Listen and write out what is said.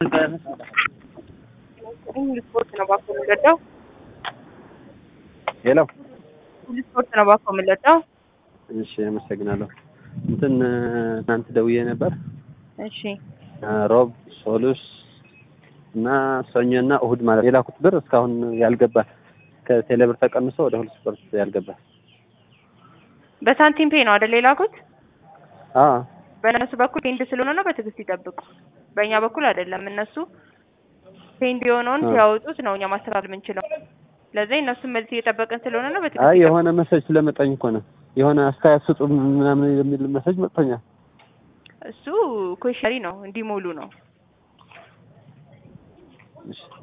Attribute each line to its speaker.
Speaker 1: ሁሉ ስፖርት ነው ባኮ የምንወደው።
Speaker 2: ሄሎ
Speaker 1: ሁሉ ስፖርት ነው ባኮ የምንወደው።
Speaker 2: እሺ አመሰግናለሁ። እንትን ትናንት ደውዬ ነበር።
Speaker 1: እሺ
Speaker 2: ሮብ፣ ሶሉስ እና ሰኞ እና እሁድ ማለት የላኩት ብር እስካሁን ያልገባ ከቴሌብር ተቀንሶ ወደ ሁሉ ስፖርት ያልገባ።
Speaker 1: በሳንቲም ፔ ነው አይደል የላኩት?
Speaker 2: አዎ
Speaker 1: በእነሱ በኩል ፔንድ ስለሆነ ነው። በትዕግስት ይጠብቁ። በእኛ በኩል አይደለም። እነሱ ፔንድ የሆነውን ሲያወጡት ነው እኛ ማስተካከል የምንችለው። ለዚህ እነሱን መልስ እየጠበቅን ስለሆነ ነው።
Speaker 2: አይ
Speaker 1: በትዕግስት
Speaker 2: የሆነ መሰጅ ስለመጣኝ እኮ ነው። የሆነ አስተያየት ስጡ ምናምን የሚል መሰጅ መጥቶኛል።
Speaker 1: እሱ ኩዌሽነሪ ነው እንዲሞሉ ነው።
Speaker 2: እሺ